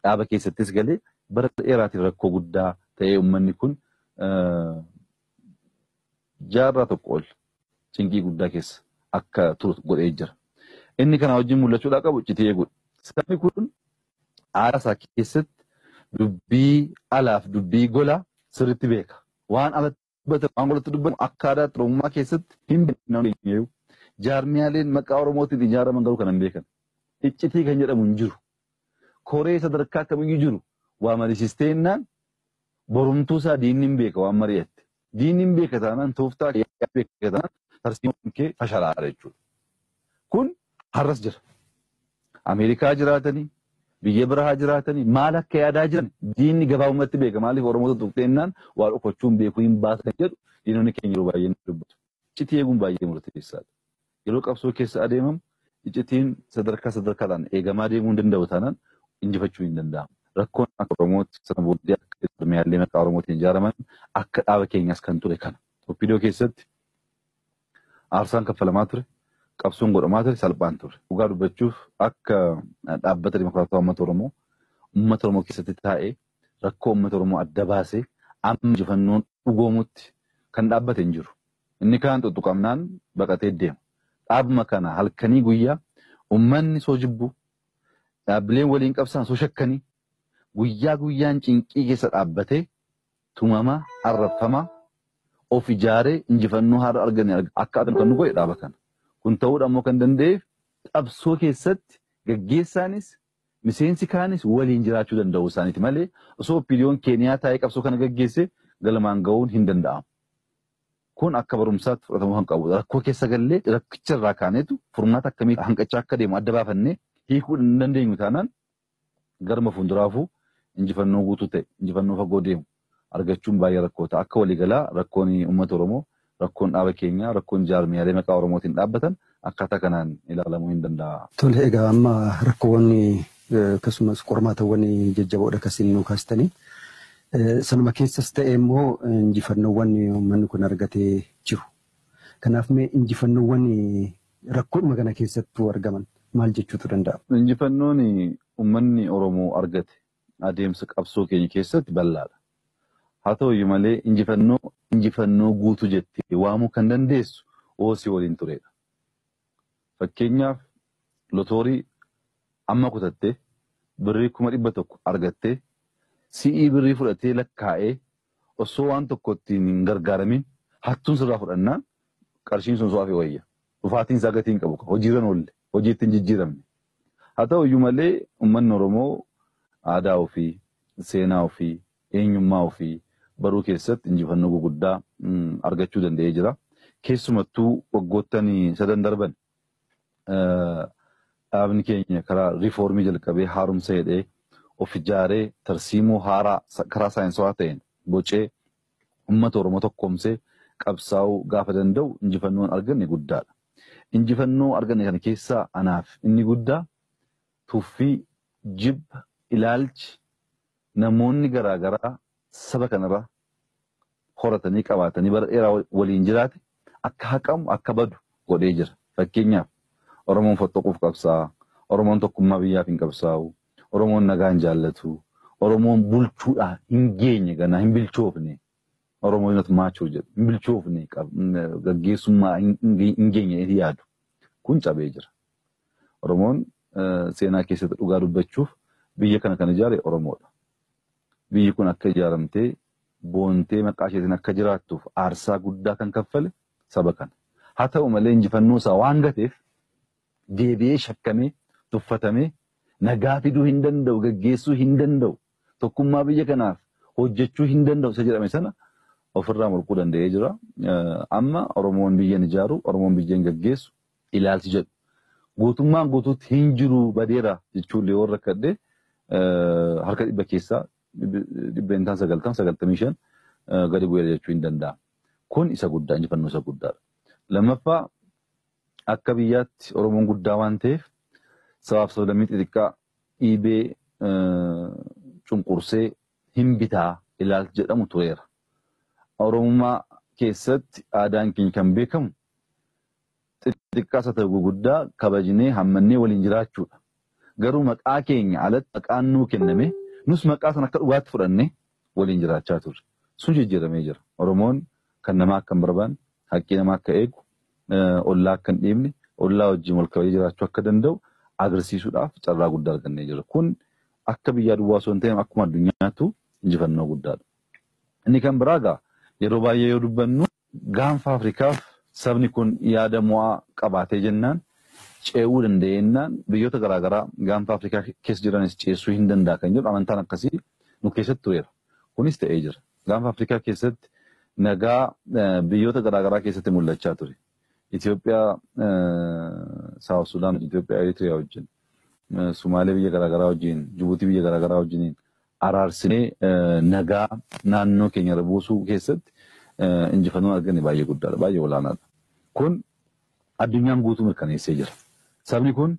dhaaba keessattis galee bara dheeraatiif rakkoo guddaa ta'ee uummanni kun jaarraa tokko ol cinqii guddaa keessa akka turu godhee jira. Inni kana wajjin mul'achuudhaa qabu iccitii eeguudha. Sabni kun aadaa isaa keessatti dubbii alaaf dubbii golaa sirriitti beeka. Waan alatti dubbatan waan golatti dubbatan akka aadaa Oromummaa keessatti hin beekne jaarmiyaaleen maqaa Oromootiin ijaaraman garuu kan hin beekan. Iccitii kan jedhamu hin jiru. Koree sadarkaa kamiyyuu jiru waa mariisisteennaan borumtuu isaa diinni hin beeka waan mari'atte. Diinni hin beeka taanaan tooftaa beeka taanaan tarsiimoon kee fashalaadha jechuudha. Kun har'as jira. Ameerikaa jiraatanii biyya biraa jiraatanii maal akka yaadaa jiran diinni gabaabumatti beeka maaliif Oromoota tuqxeennaan waa dhokachuun beekuu hin baasan jedhu diinonni keenya yeroo baay'ee ni dubbatu. Iccitii eeguun baay'ee murteessaadha. Yeroo qabsoo keessa adeemamu iccitiin sadarkaa sadarkaadhaan eegamaa deemuu hin danda'u taanaan injifachuu hin danda'amu. Rakkoon akka Oromootti sana booddee akka jarmiyaalee maqaa Oromootiin ijaaraman akka dhaaba keenyas kan ture kana. Oppidoo keessatti aarsaan kaffalamaa ture. qabsoon godhamaa ture salphaan ture. Dhugaa dubbachuuf akka dhaabbata dimokiraatawaa uummata Oromoo uummata Oromoo keessatti taa'ee rakkoo uummata Oromoo adda baasee amma injifannoon dhugoomutti kan dhaabbate hin jiru. Inni kaan tuttuqamnaan baqatee deema. Dhaabuma kana halkanii guyyaa uummanni soo jibbu dhaabbileen waliin qabsaan soo shakkanii guyyaa guyyaan cinqii keessa dhaabbatee tumamaa arraffamaa of ijaaree injifannoo haara arganii akka argatan kan nu godhe dhaaba kana. Kun ta'uudha immoo kan danda'eef qabsoo keessatti gaggeessaanis miseensi kaanis waliin jiraachuu danda'u isaaniiti malee osoo oppiidiyoon keeniyaa taa'ee qabsoo kana gaggeesse galmaan ga'uun hin danda'amu. Kun akka barumsaatti fudhatamuu kan qabudha. Rakkoo keessa gallee rakkicha irraa kaaneetu furmaata akkamii hanqachaa akka deemu adda baafannee hiikuu hin dandeenyu taanaan garma fuulduraafuu injifannoo guutuu ta'e injifannoo fagoo deemu argachuun baay'ee rakkoo ta'a. Akka waliigalaa rakkoon uummata Oromoo rakkoon dhaaba keenyaa rakkoon jaarmiyaalee maqaa Oromootiin dhaabbatan akkaataa kanaan ilaalamuu hin danda'a. Tole egaa amma rakkoowwan akkasumas qormaatawwan jajjaboodha akkasiin nu kaastanii. Sanuma keessas ta'e immoo injifannoowwan uummanni kun argatee jiru. Kanaaf mee injifannoowwan rakkoodhuma kana keessattuu argaman maal jechuutu danda'a? Injifannoon uummanni Oromoo argate adeemsa qabsoo keenya keessatti bal'aadha. Haa ta'uyyuu malee injifannoo injifannoo guutuu jettee waamuu kan dandeessu hoosii waliin turedha. Fakkeenyaaf lotoorii amma kutattee birrii kuma dhibba tokko argattee si'ii birrii fudhatee lakkaa'ee osoo waan tokko ittiin hin gargaaramin hattuun sirraa fudhannaan qarshiin sun su'aafii wayya. Dhufaatiin isaa gatii hin qabu. Hojiirran oolle hojii ittiin jijjiiramne. Haa ta'uyyuu malee uummanni Oromoo aadaa ofii, seenaa ofii, eenyummaa ofii baruu keessatti injifannoo gurguddaa argachuu danda'ee jira. Keessumattuu waggoottan sadan darban dhaabni keenya karaa riifoormii jalqabee haaromsa jedhee of ijaaree tarsiimoo haaraa karaa saayinsawaa ta'een bocee uummata Oromoo tokkoomsee qabsaa'uu gaafa danda'u injifannoon arganne guddaadha. Injifannoo arganne kana keessaa anaaf inni guddaa tuffii, jibba, ilaalchi namoonni garaagaraa saba kanarra horatanii qabaatanii bara dheeraa waliin jiraate akka haqamu akka badu godhee jira. Fakkeenyaaf Oromoon fottoquuf qabsaa'a. Oromoon tokkummaa biyyaaf hin qabsaa'u. Oromoon nagaa hin jaallatu. Oromoon bulchuudhaan hin geenye ganaa hin bilchoofne. Oromoon not maachuu jedhu hin bilchoofne gaggeessummaa hin geenye yaadu. Kun cabee jira. Oromoon seenaa keessatti dhugaa dubbachuuf biyya kana kan ijaare Oromoodha. Biyyi kun akka ijaaramtee boontee maqaa isheetiin akka jiraattuuf aarsaa guddaa kan kaffale saba kana. Haa ta'u malee injifannoo isaa waan gateef deebi'ee shakkamee tuffatamee nagaa fiduu hin danda'u gaggeessuu hin danda'u tokkummaa biyya kanaaf hojjechuu hin danda'u isa jedhame sana ofirraa morkuu danda'ee jira. Amma Oromoon biyyan ijaaru Oromoon biyyan gaggeessu ilaalchi jedhu guutummaan guutuutti hin jiru badeera jechuun yoo rakkadhe harka dhibba keessaa dhibbeentaan sagaltam sagaltamii shan gadi bu'eera jechuu hin danda'amu. Kun isa guddaa injifannoo isa guddaadha. Lammaffaa akka biyyaatti Oromoon guddaa waan ta'eef sabaaf sablammii xixiqqaa dhiibee cunqursee hin bitaa ilaalcha jedhamu tureera. Oromummaa keessatti aadaan keenya kan beekamu xixiqqaas haa ta'u guguddaa kabajnee hammannee waliin jiraachuudha. Garuu maqaa keenya alatti maqaan nuu kenname nus maqaa sana akka dhugaatti fudhannee waliin jiraachaa turre. Sun jijjiiramee jira. Oromoon kan namaa akka hin barbaanne, haqqii namaa akka eegu, ollaa akka hin dhiibne, ollaa wajjin wal kabajee jiraachuu akka danda'u agarsiisuudhaaf carraa guddaa argannee jira. Kun akka biyyaa duwwaa osoo hin ta'in akkuma addunyaattu injifannoo guddaadha. Inni kan biraa egaa yeroo baay'ee yoo dubbannu gaanfa Afrikaaf sabni kun yaada mo'aa qabaatee jennaan ce'uu danda'ennaan biyyoota garaagaraa gaanfa Afrikaa keessa jiranis ceessuu hin danda'a kan jedhu amantaan akkasii nu keessatti tureera. Kunis ta'ee jira. Gaanfa Afrikaa keessatti nagaa biyyoota garaagaraa keessatti mul'achaa ture. Itoophiyaa, Saawuf Sudaan, Itoophiyaa, Eritiriyaa wajjin, Sumaalee biyya garaagaraa wajjin, Jibuutii biyya garaagaraa wajjiniin araarsinee nagaa naannoo keenya irra buusuu keessatti injifannoon arganne baay'ee guddaadha, baay'ee olaanaadha. Kun addunyaan guutuu mirkaneessee jira. Sabni kun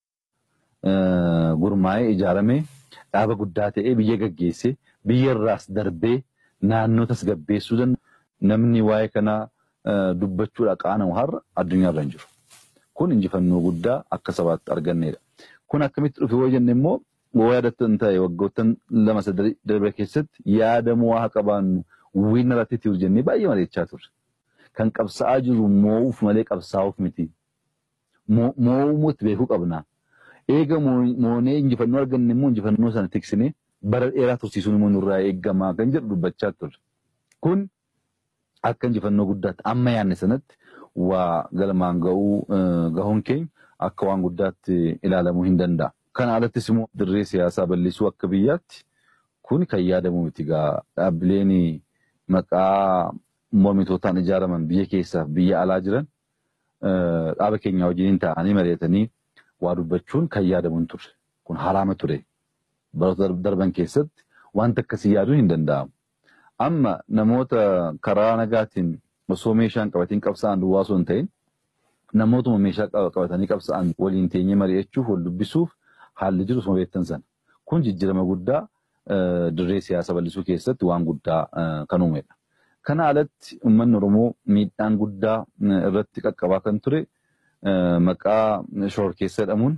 gurmaa'ee ijaaramee dhaaba guddaa ta'ee biyya gaggeessee biyya irraas darbee naannoo tasgabbeessuu danda'u. Namni waa'ee kanaa dubbachuudha qaanamu har'a addunyaa irra hin jiru. Kun injifannoo guddaa akka sabaatti argannedha. Kun akkamitti dhufe yoo jenne immoo yoo yaadattan ta'e waggoottan lama sadii darbe keessatti yaada mo'aa qabaannu wiina irratti tiru jennee baay'ee mari'achaa turre. Kan qabsaa'aa jiru moo'uuf malee qabsaa'uuf miti. Moo'umuutti beekuu qabna. Eega moonee injifannoo arganne immoo injifannoo sana tiksinee bara dheeraa tursiisuun immoo nurraa eeggamaa kan jedhu dubbachaa turre. Kun akka injifannoo guddaatti amma yaadne sanatti waa galmaan ga'uu gahuun keenya akka waan guddaatti ilaalamuu hin danda'a. Kana alattis immoo dirree siyaasaa bal'isuu akka biyyaatti kun kan yaadamu miti gaa dhaabbileen maqaa mormitootaan ijaaraman biyya keessaaf biyya alaa jiran dhaaba keenya wajjin ta'anii mari'atanii waa dubbachuun kan yaadamu hin turre. Kun haraama ture. Baroota darban keessatti wanta akkasii yaaduun hin danda'amu. Amma namoota karaa nagaatiin osoo meeshaan qabatiin qabsa'an duwwaa osoo hin ta'in namootuma meeshaa qabatanii qabsa'an waliin teenyee mari'achuuf wal dubbisuuf haalli jiru osuma beektan sana. Kun jijjiirama guddaa dirree siyaasa bal'isuu keessatti waan guddaa kan uumedha. Kana alatti uummanni Oromoo miidhaan guddaa irratti qaqqabaa kan ture maqaa shororkeessa jedhamuun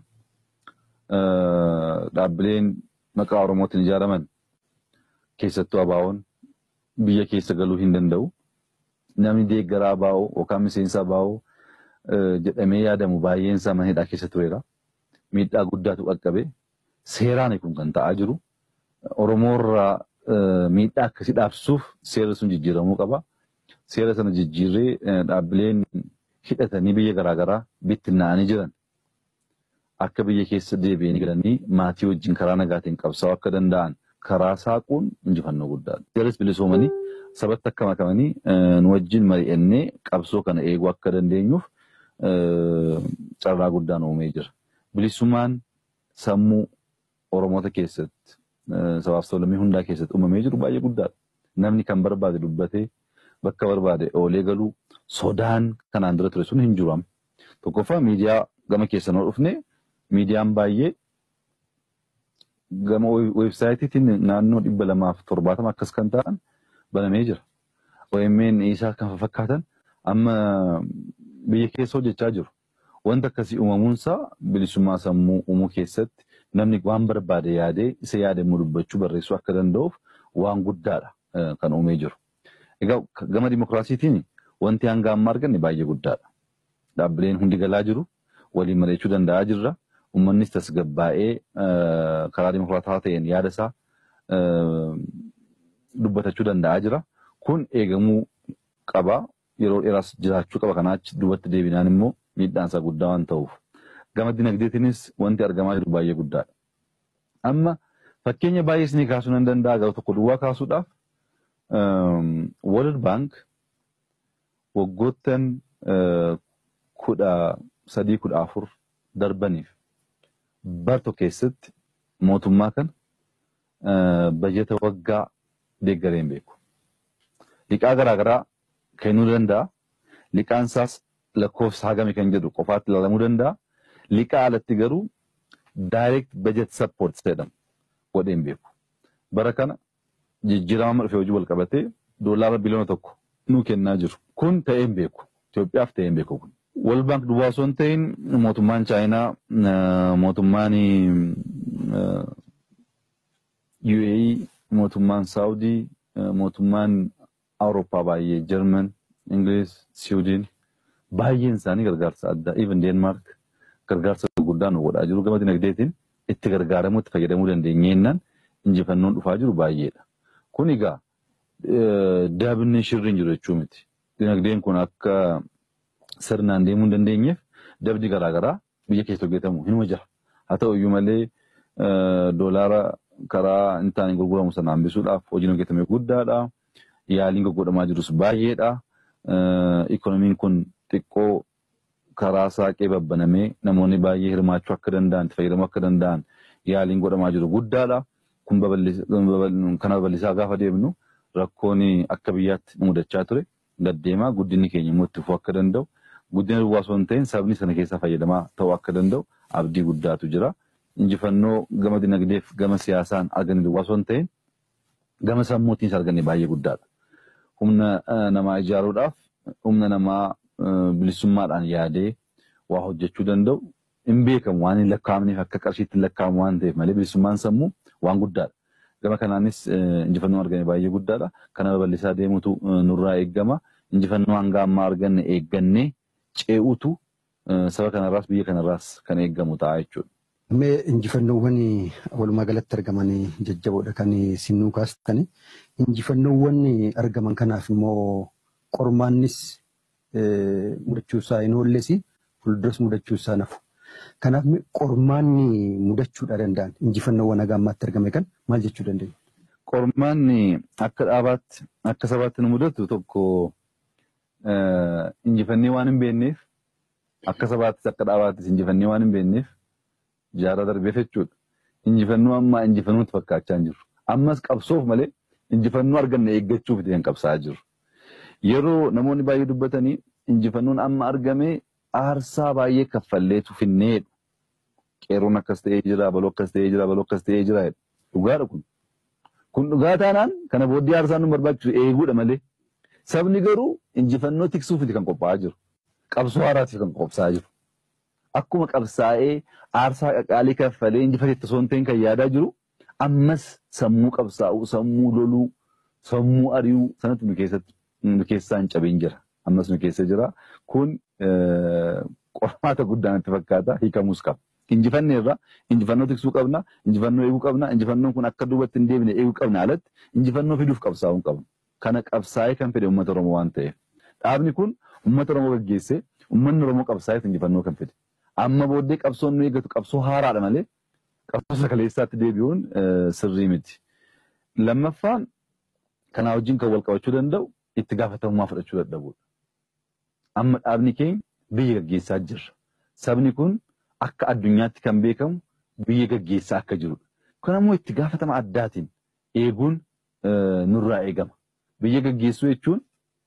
dhaabbileen maqaa Oromootiin ijaaraman keessattuu abaawoon biyya keessa galuu hin danda'u. Namni deeggaraa abaawoo yookaan miseensa abaawoo jedhamee yaadamu baay'een isaa mana hidhaa keessa tureera. Miidhaa guddaatu qaqqabe. Seeraan kun kan ta'aa jiru. Oromoorraa miidhaa akkasii dhaabsuuf seerri sun jijjiiramuu qaba. Seera sana jijjiirree dhaabbileen hidhatanii biyya garaagaraa bittinnaa'anii jiran akka biyya keessa deebi'anii galanii maatii wajjin karaa nagaatiin qabsaa'uu akka danda'an karaa saaquun injifannoo guddaadha. Seerris bilisoomanii sabatti akka makamanii nu wajjin mari'annee qabsoo kana eeguu akka dandeenyuuf carraa guddaan uumee jira. Bilisummaan sammuu Oromoota keessatti sabaaf sablammii hundaa keessatti uumamee jiru baay'ee guddaadha. Namni kan barbaade dubbatee bakka barbaade oolee galuu sodaan kanaan dura ture sun hin jiru. Tokkoffaa miidiyaa gama keessan ol dhufne miidiyaan baay'ee gama weebsaayitiin naannoo dhibba lamaaf torbaatama akkas kan ta'an banamee jira. OMN isaa kan fakkaatan amma biyya keessa hojjechaa jiru. Wanta akkasii uumamuunsaa bilisummaa sammuu uumuu keessatti namni waan barbaade yaadee isa yaade immoo dubbachuu barreessuu akka danda'uuf waan guddaadha kan uumee jiru. Egaa gama dimokiraasiitiin wanti hanga amma arganne baay'ee guddaadha. Dhaabbileen hundi galaa jiru, waliin mari'achuu danda'aa jirra. Uummannis tasgabbaa'ee karaa dimokiraataa ta'een yaada isaa dubbatachuu danda'aa jira. Kun eegamuu qaba. Yeroo dheeraas jiraachuu qaba. Kanaachi duubatti deebinaan immoo miidhaan isaa guddaa waan ta'uuf. Gama dinagdeetiinis wanti argamaa jiru baay'ee guddaadha. Amma fakkeenya baay'ee isinii kaasuu nan danda'a garuu tokko duwwaa kaasuudhaaf World Bank waggoottan kudha sadii kudha afur darbaniif barto keessatti mootummaa kana bajeta waggaa deeggaree hin beeku. Liqaa garaagaraa kennuu danda'a. Liqaan isaas lakkoofsa hagami kan jedhu qofaatti ilaalamuu danda'a. Liqaa alatti garuu direct budget support jedhamu godhee hin beeku. Bara kana jijjiirama dhufee hojii wal qabatee doolaara biliyoona tokko nuu kennaa jiru. Kun ta'ee hin beeku. Itoophiyaaf ta'ee hin beeku kun. World Bank duwwaa osoo hin ta'in mootummaan Chaayinaa mootummaan UAE mootummaan Saawudii mootummaan Awurooppaa baay'ee Jarman Ingiliz Siwiidin baay'een isaanii gargaarsa addaa even Deenmaark gargaarsa gurguddaa nu godhaa jiru gama dinagdeetiin itti gargaaramuu itti fayyadamuu dandeenyeennaan injifannoon dhufaa jiru baay'eedha. Kun egaa dabni shirriin jiru jechuu miti. Dinagdeen kun akka sirnaan deemuu hin dandeenyeef dabdi garaagaraa biyya keessa hojjetamu hinuma jira. Haa ta'u iyyuu malee doolaara karaa hin taane gurguramu sana hambisuudhaaf hojiin hojjetame guddaadha. Yaaliin goggodhamaa jirus baay'eedha. Ikoonomiin kun xiqqoo karaa saaqee babbanamee namoonni baay'ee hirmaachuu akka danda'an itti fayyadamuu akka danda'an yaaliin godhamaa jiru guddaadha. Kun kana babal'isaa gaafa deemnu rakkoon akka biyyaatti nu mudachaa ture gaddeemaa guddinni keenya immoo itti fufuu akka danda'u guddina duwwaa osoo hin ta'in sabni sana keessaa fayyadamaa ta'uu akka danda'u abdii guddaatu jira. Injifannoo gama dinagdeef gama siyaasaan arganne duwwaa osoo hin ta'in gama sammuutiinis arganne baay'ee guddaadha. Humna namaa ijaaruudhaaf humna namaa bilisummaadhaan yaadee waa hojjechuu danda'u hin beekamu waan hin lakkaa'amneef akka qarshiitti hin lakkaa'amu waan ta'eef malee bilisummaan sammuu waan guddaadha. Gama kanaanis injifannoo argame baay'ee guddaadha. Kana babal'isaa deemutu nurraa eeggama. Injifannoo hanga ammaa arganne eeggannee ce'uutu saba kanarraas biyya kanarraas kan eeggamu ta'a jechuudha. Mee injifannoowwan walumaa galatti argaman jajjaboodha kan sinnuu kaastani. Injifannoowwan argaman kanaaf immoo qormaannis mudachuusaa hin oollesi fuulduras mudachuusaa nafu. Kanaaf qormaanni mudachuudha danda'an injifannoowwan haga ammaatti argame kan maal jechuu dandeenya? Qormaanni akka dhaabaatti akka sabaatti nu mudatu tokko injifannee waan hin beekneef akka sabaattis akka dhaabaattis injifannee waan hin beekneef jaarraa darbeef jechuudha. Injifannoo ammaa injifannuutti fakkaachaa hin jiru. Ammas qabsoof malee injifannoo arganne eeggachuuf kan qabsaa jiru. Yeroo namoonni baay'ee dubbatanii injifannoon amma argame aarsaa baay'ee kaffalleetu finneedha. Qeerroon akkas ta'ee jira, baloo akkas ta'ee jira, baloo akkas ta'ee jira. Dhugaadha kun. Kun dhugaa taanaan kana booddee aarsaan nu barbaachisu eeguudha malee. Sabni garuu injifannoo tiksuuf kan qophaa'aa jiru. Qabsoo haaraatiif kan qophaa'aa jiru. Akkuma qabsaa'ee aarsaa qaqaalii kaffalee injifatetti osoo hin ta'in kan yaadaa jiru ammas sammuu qabsaa'uu, sammuu loluu, sammuu ari'uu sanatti nu keessatti nu keessaa hin cabin jira. Ammas nu keessa jira. Kun qormaata guddaa natti fakkaata hiikamuus qaba. Injifanne irraa injifannoo tiksuu qabna, injifannoo eeguu qabna, injifannoon kun akka duubatti hin deebine eeguu qabna alatti injifannoo fiduuf qabsaa'uu qabna. Kana qabsaa'ee kan fide uummata Oromoo waan ta'eef. Dhaabni kun uummata Oromoo gaggeessee uummanni Oromoo qabsaa'eef injifannoo kan fide. Amma booddee qabsoon nu eeggatu qabsoo haaraadha malee qabsoo sakaleessaatti deebi'uun sirrii miti. Lammaffaan kanaa wajjin kan wal qabachuu danda'u itti gaafatamummaa fudhachuu dadhabuudha. Amma dhaabni keenya biyya gaggeessaa jirra. Sabni kun akka addunyaatti kan beekamu biyya gaggeessaa akka jirudha. Kun ammoo itti gaafatama addaatiin eeguun nurraa eegama. Biyya gaggeessuu jechuun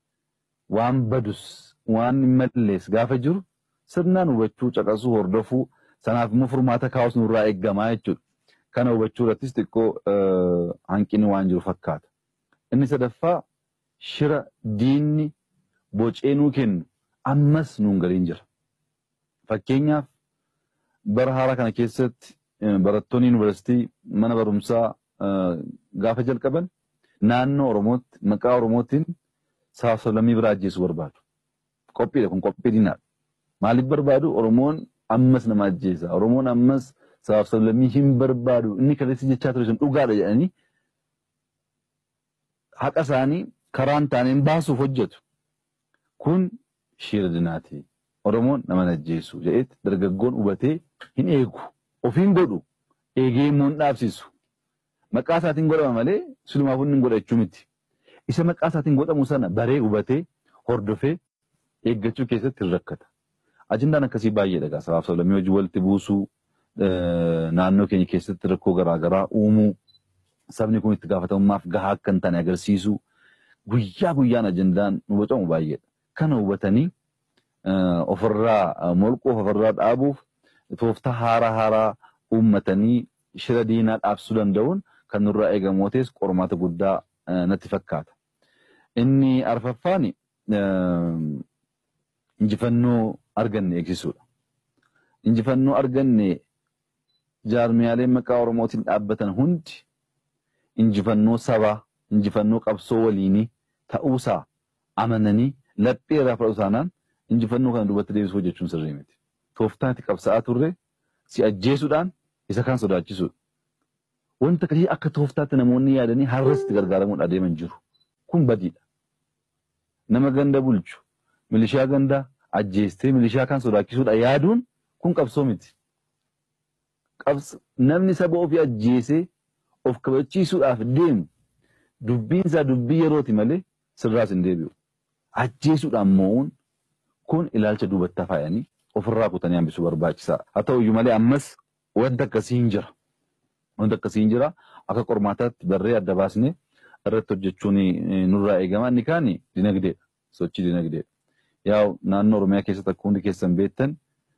waan badus waan hin mallees gaafa jiru sirnaan hubachuu, caqasuu, hordofuu sanaaf immoo furmaata kaa'us nurraa eegamaa jechuudha. Kana hubachuu irrattis xiqqoo hanqinni waan jiru fakkaata. Inni sadaffaa shira diinni bocee nuu kennu ammas nuun galiin jira. Fakkeenyaaf bara haaraa kana keessatti barattoonni yuunivarsiitii mana barumsaa gaafa jalqaban naannoo Oromootti maqaa Oromootiin sablammii biraa ajjeesuu barbaadu. Qophiidha kun qophii diinaadha. Maaliif barbaadu Oromoon ammas nama ajjeesa. Oromoon ammas sablammii hin barbaadu. Inni kaleessi jechaa ture sun dhugaadha jedhanii haqa isaanii karaan taaneen baasuuf hojjetu. Kun shira dinaati. Oromoon nama ajjeesu jedheetti dargaggoon hubatee hin eegu. Ofiin godhu eegee immoo hin dhaabsisu. Maqaa isaatiin godhama malee silumaaf inni hin godhachuu miti. Isa maqaa isaatiin godhamu sana baree hubatee hordofee eeggachuu keessatti hin rakkata. Ajindaan akkasii baay'eedha egaa sabaaf sablammii hojii walitti buusuu naannoo keenya keessatti rakkoo garaagaraa uumuu sabni kun itti gaafatamummaaf gahaa akka hin taane agarsiisuu guyyaa guyyaan ajindaan nu bocamu baay'eedha. Kana hubatanii ofirraa molquuf ofirraa dhaabuuf tooftaa haaraa haaraa uummatanii shira diinaa dhaabsisuu danda'uun kan nurraa eegamu ta'es qormaata guddaa natti fakkaata. Inni arfaffaan injifannoo arganne eegsisuudha. Injifannoo arganne jaarmiyaaleen maqaa Oromootiin dhaabbatan hundi injifannoo sabaa, injifannoo qabsoo waliinii ta'uusaa amananii laphee irraa fudhatu taanaan injifannoo kana duubatti deebisuu jechuun sirrii miti. Tooftaan itti qabsa'aa turre si ajjeesuudhaan isa kaan sodaachisuudha. Wanta akkasii akka tooftaatti namoonni yaadanii har'as itti gargaaramuun adeeman jiru. Kun badiidha. Nama ganda bulchu milishaa gandaa ajjeestee milishaa kan sodaachisuudha yaaduun kun qabsoo miti. Namni saba ofii ajjeesee of kabachiisuudhaaf deemu dubbiin isaa dubbii yerooti malee sirraas hin deebi'u. Ajjeesuudhaan moo'uun kun ilaalcha duubatti faayanii ofirraa kutanii hambisuu barbaachisaa. Haa ta'u iyyuu malee ammas wanta akkasii hin jira. Wanta akkasii hin jira. Akka qormaataatti barree adda baasnee irratti hojjechuun nurraa eegama. Inni kaan dinagdeedha. Sochii dinagdeedha. Yaa naannoo Oromiyaa keessatti akka hundi keessan beektan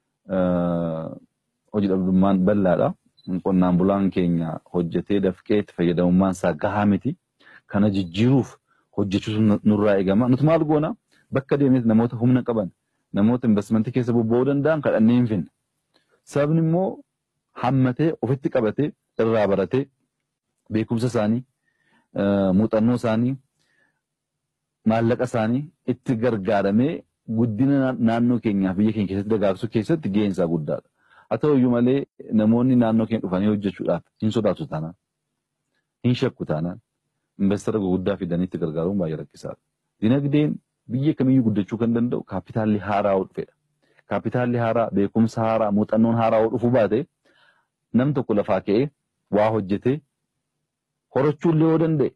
hojii dhabdummaan bal'aadha. Qonnaan bulaan keenya hojjetee dafqee itti fayyadamummaan isaa gahaa miti. Kana jijjiiruuf hojjechuutu nurraa eegama. Nuti maal goona bakka deemnee namoota humna qaban namoota investimentii keessa bobba'uu danda'an kadhannee hin finne. Sabni immoo hammatee ofitti qabatee irraa baratee beekumsa isaanii muuxannoo isaanii maallaqa isaanii itti gargaaramee guddina naannoo keenyaaf biyya keenya keessatti dagaagsuu keessatti gaheen isaa guddaadha. Haa ta'u iyyuu malee namoonni naannoo keenya dhufanii hojjechuudhaaf hin sodaatu taanaan hin shakku taanaan investara gurguddaa fidanii itti gargaaruun baay'ee rakkisaadha. Dinagdeen biyya kamiyyuu guddachuu kan danda'u kaapitaalli haaraa dhufedha. Kaapitaalli haaraa beekumsa haaraa muuxannoon haaraa dhufuu baate nam tokko lafaa ka'ee waa hojjetee horachuullee yoo danda'e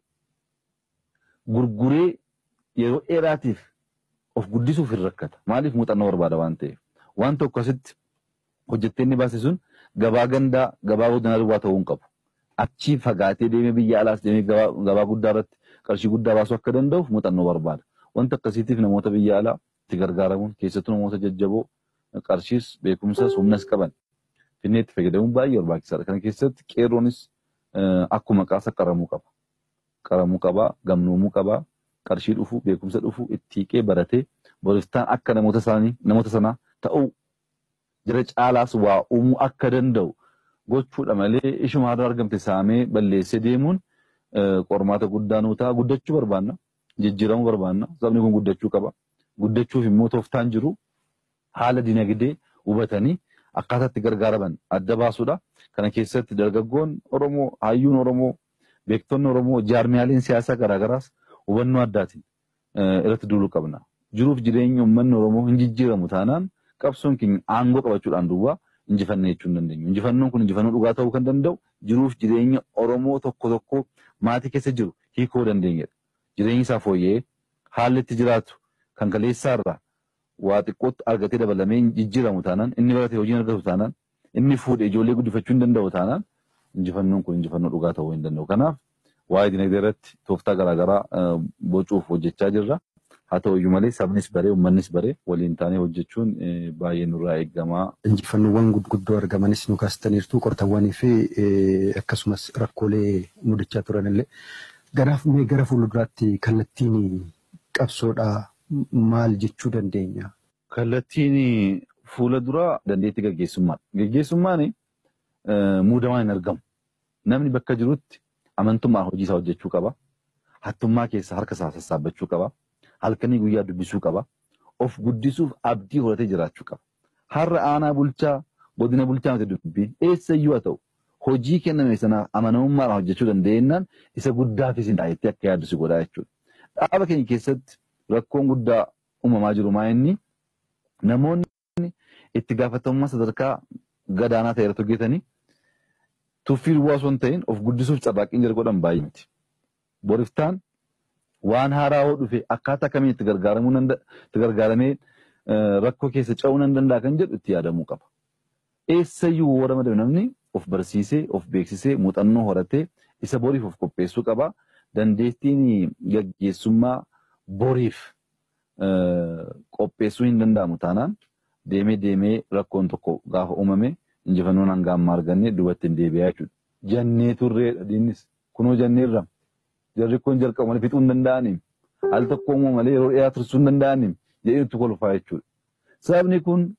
gurguree yeroo dheeraatiif of guddisuuf hin rakkata. Maaliif muuxannoo barbaada waan ta'eef. Waan tokko asitti hojjettee inni baase sun gabaa gandaa gabaa godinaa duwwaa ta'uu hin qabu. Achii fagaatee deemee biyya alaas deemee gabaa guddaa irratti qarshii guddaa baasuu akka danda'uuf muuxannoo barbaada. Wanta akkasiitiif namoota biyya alaa itti gargaaramuun keessattuu namoota jajjaboo qarshiis beekumsas humnas qaban finnee itti fayyadamuun baay'ee barbaachisaadha. Kana keessatti qeerroonis akkuma qaasaa qaramuu qaba. Qaramuu qaba, gamnoomuu qaba, qarshii dhufu, beekumsa dhufu, itti hiiqee baratee boriftaan akka namoota isaanii namoota sanaa ta'uu jira caalaas waa uumuu akka danda'u gochuudha malee ishuma har'a argamte saamee balleessee deemuun qormaata guddaa nuu ta'a. Guddachuu barbaanna. Jijjiiramuu barbaanna. Sabni kun guddachuu qaba. Guddachuuf immoo tooftaan jiru haala dinagdee hubatanii akkaataa itti gargaaraman adda baasuudha. Kana keessatti dargaggoon Oromoo, hayyuun Oromoo, beektonni Oromoo, jaarmiyaaleen siyaasaa garaagaraas hubannoo addaatiin irratti duuluu qabna. Jiruuf jireenya uummanni Oromoo hin jijjiiramu taanaan qabsoon keenya aangoo qabachuudhaan duwwaa injifannee jechuu hin dandeenyu. Injifannoon kun injifannoo dhugaa ta'uu kan danda'u jiruuf jireenya Oromoo tokko tokko maatii keessa jiru hiikoo dandeenyedha. Jireenyi isaa fooyya'ee haalli itti jiraatu kan kaleessaarraa waa xiqqootti argatee dabalamee jijjiiramu taanaan inni baratee hojii argatu taanaan inni fuudhee ijoollee guddifachuu hin danda'u taanaan injifannoon kun injifannoo dhugaa ta'uu hin danda'u. Kanaaf waa'ee dinagdee irratti tooftaa garaagaraa bocuuf hojjechaa jirra. Haa ta'u iyyuu malee sabnis baree uummannis baree waliin taanee hojjechuun baay'ee nurraa eegama. Injifannoowwan gurguddoo argamanis nu kaastaniirtu qortawwanii fi akkasumas rakkoolee mudachaa turanillee garaaf mee gara fuulduraatti kallattiin qabsoodhaa maal jechuu dandeenya? Kallattiin fuula duraa dandeettii gaggeessummaadha. Gaggeessummaan muudamaan hin argamu. Namni bakka jirutti amantummaan hojii isaa hojjechuu qaba. Hattummaa keessa harka isaa sassaabbachuu qaba. Halkanii guyyaa dubbisuu qaba. Of guddisuuf abdii horatee jiraachuu qaba. Har'a aanaa bulchaa godina bulchaa miti dubbiin eessayyuu haa ta'u hojii kenname sana amanamummaadhaan hojjechuu dandeenyaan isa guddaafis hin dhaayettee akka yaaddu si godhaa jechuudha. Dhaaba keenya keessatti rakkoon guddaa uumamaa jiru maa inni namoonni itti gaafatamummaa sadarkaa gadaanaa ta'e irratti hojjetanii tuffii duwwaa osoo hin ta'in of guddisuuf carraaqqiin jala godhan baay'ee miti. Boriftaan waan haaraa hoo dhufe akkaataa kamiin itti gargaaramuu itti gargaaramee rakkoo keessa ce'uu nan danda'a kan jedhu itti yaadamuu qaba. Eessayyuu warra madame namni of barsiisee of beeksisee muuxannoo horatee isa boriif of qopheessuu qaba. Dandeettiin gaggeessummaa boriif qopheessuu hin danda'amu taanaan deemee deemee rakkoon tokko gaafa uumame injifannoon hanga ammaa argannee duubatti hin deebi'aa jechuudha. Jannee turreedha diinnis kunoo janneerra jarri kun jalqabu malee fixuu hin danda'aniin al tokko uumama malee yeroo dheeraa tursuu hin danda'aniin jedhee itti kolfaa jechuudha. Sabni kun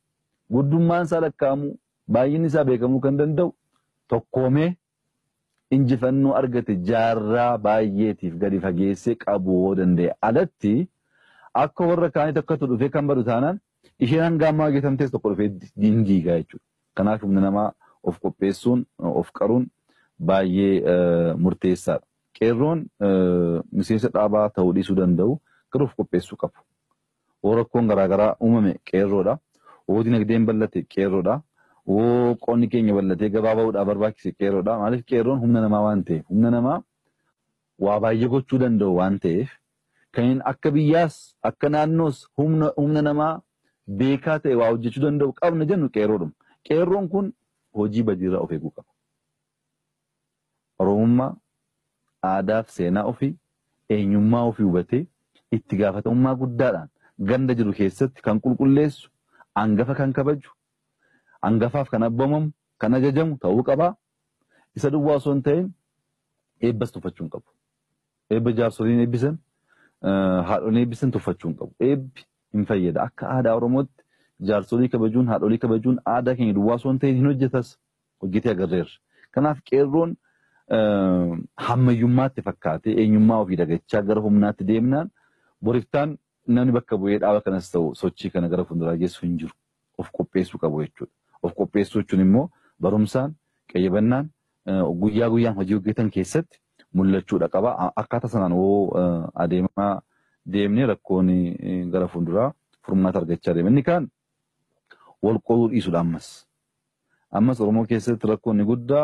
guddummaan isaa lakkaa'amuu baay'inni isaa beekamuu kan danda'u tokkoomee injifannoo argate jaarraa baay'eetiif gadi fageessee qabuu danda'e alatti akka warra kaanii tokkotu dhufee kan badu taanaan isheen hanga ammaa geetamtees tokko dhufee dindiigaa jechuudha. Kanaaf humna namaa of qopheessuun of qaruun baay'ee murteessaadha. Qeerroon miseensa dhaabaa ta'uu dhiisuu danda'u garuu of qopheessuu qabu. Yoo rakkoon garaagaraa uumame qeerroodha. Yoo dinagdeen bal'ate qeerroodha. Yoo qonni keenya bal'atee gabaa bahuudhaaf barbaachise qeerroodha. Maaliif qeerroon humna namaa waan ta'eef humna namaa waa baay'ee gochuu danda'u waan ta'eef kan akka biyyaas akka naannoos humna namaa beekaa ta'e waa hojjechuu danda'u qabna jennu qeerroodhuma. Qeerroon kun hojii badiirraa of eeguu qaba. Oromummaa aadaaf seenaa ofii eenyummaa ofii hubatee itti gaafatamummaa guddaadhaan ganda jiru keessatti kan qulqulleessu hangafa kan kabaju hangafaaf kan abboomamu kan ajajamu ta'uu qabaa. Isa duwwaa osoo hin ta'in eebbas tuffachuu hin qabu. Eebba jaarsoliin eebbisan haadholiin eebbisan tuffachuu hin qabu. Eebbi hin fayyada. Akka aadaa Oromootti jaarsolii kabajuun haadholii kabajuun aadaa keenya duwwaa osoo hin ta'in hin hojjetas hojjetee agarreerra. Kanaaf qeerroon hammayyummaatti fakkaatee eenyummaa ofii dagachaa gara humnaatti deemnaan boriftaan namni bakka bu'ee dhaaba kanas ta'u sochii kana gara fuulduraa geessu hin jiru. Of qopheessuu qabu jechuudha. Of qopheessuu jechuun immoo barumsaan qayyabannaan guyyaa guyyaan hojii hojjetan keessatti mul'achuudha qaba. Akkaataa sanaan hoo adeemaa deemnee rakkoon gara fuulduraa furmaata argachaa deema. Inni kaan wal qooduu dhiisudha ammas. Ammas Oromoo keessatti rakkoonni guddaa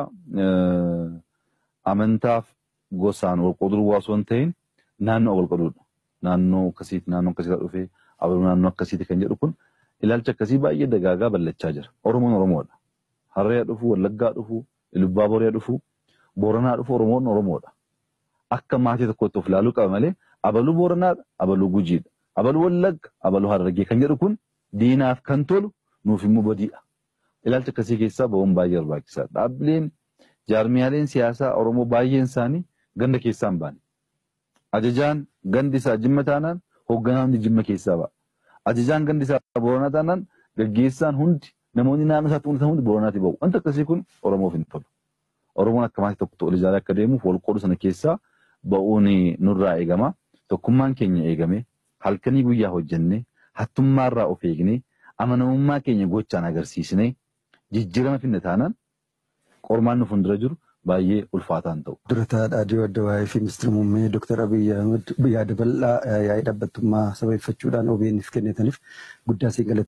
amantaaf gosaan wal qooduu osoo hin ta'in naannoo wal qoodudha. Naannoo akkasiiti naannoo akkasiirraa dhufee abaluu naannoo akkasiiti kan jedhu kun ilaalcha akkasii baay'ee dagaagaa bal'achaa jira. Oromoon Oromoodha. Harree dhufu, Wallaggaa dhufu, Ilubbaa Booree dhufu, Booranaa dhufu Oromoon Oromoodha. Akka maatii tokkotti of ilaaluu qaba malee abaluu Booranaadha, abaluu Gujiidha, abaluu Wallagga, abaluu Harargee kan jedhu kun diinaaf kan tolu nuuf immoo badiidha. Ilaalcha akkasii keessaa ba'uun baay'ee barbaachisaadha. Dhaabbileen jaarmiyaaleen siyaasaa Oromoo baay'een isaanii ganda keessaa hin baane. Ajajaan gandi isaa jimma taanaan hoogganaan hundi jimma keessaa ba'a. Ajajaan gandi isaa booranaa taanaan gaggeessaan hundi namoonni naannoo isaatti hundatan hundi booranaatti ba'u. Wanti akkasii kun Oromoof hin tolu. Oromoon akka maatii tokko ol ijaaree akka deemuuf wal qoodu sana keessaa ba'uun nurraa eegama. Tokkummaan keenya eegame halkanii guyyaa hojjennee hattummaarraa of eegnee amanamummaa keenya gochaan agarsiisnee jijjiirama finne taanaan qormaan nu fuuldura jiru baay'ee ulfaataan ta'u. Durataa Dhaadhii Addawaayee fi Ministeera Muummee Dr. Abiyyi Ahmed yaada bal'aa yaa'ii dhaabbattummaa sababeeffachuudhaan OBN'if kennitaniif guddaa siin